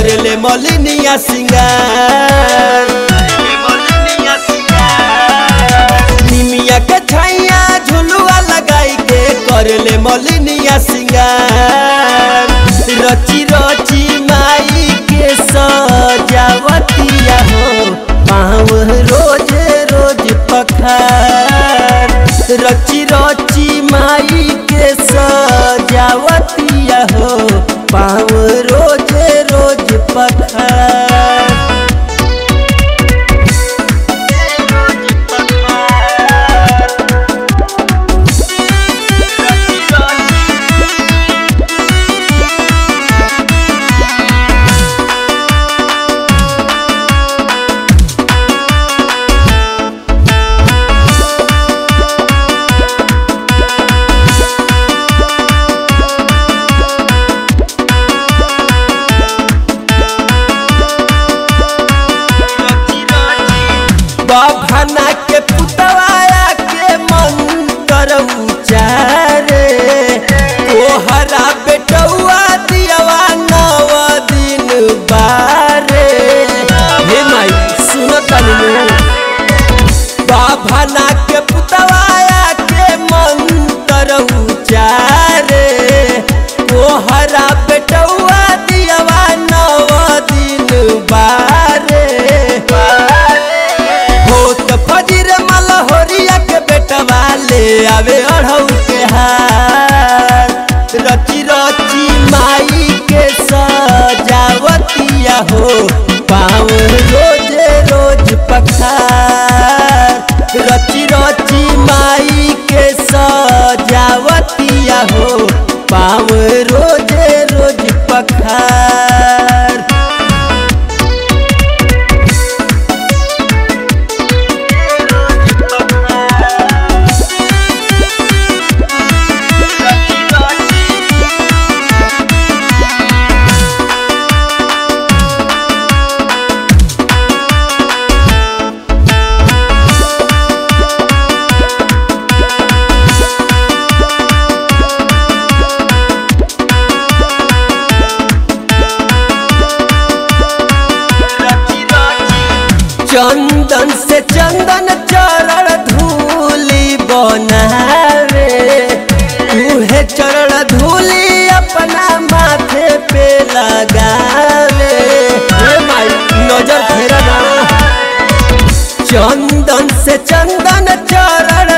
करले मलिनिया सिंगार निमिया के छैया झुलुआ लगाई के करले मलिनिया सिंगार रची रची माई के सजावतिया हो पाँव रोज रोज पखार रची रची माई के सजावतिया हो पाँव रोज रोज पखार बभना के पुतवाया के मंत्र उचारे तोहरा बेटौआ दियवा नव दिन बारे हे माई सुनो तनी बभना के पुतवाया के मंत्र उचारे तोहरा बेटौआ दियवा नव दिन बारे होत फजीर मलहोरिया के बेटवा ले आवे अढ़ऊ के हार रची रची माई के सजावतिया हो पाँव रोज रोज पखार रची रची माई के सजावतिया हो पाँव रोज रोज पखार चंदन से चंदन चरण धूली बनावे उहे चरण धूली अपना माथे पे लगावे हे माई नजर फेरा ना चंदन से चंदन चरण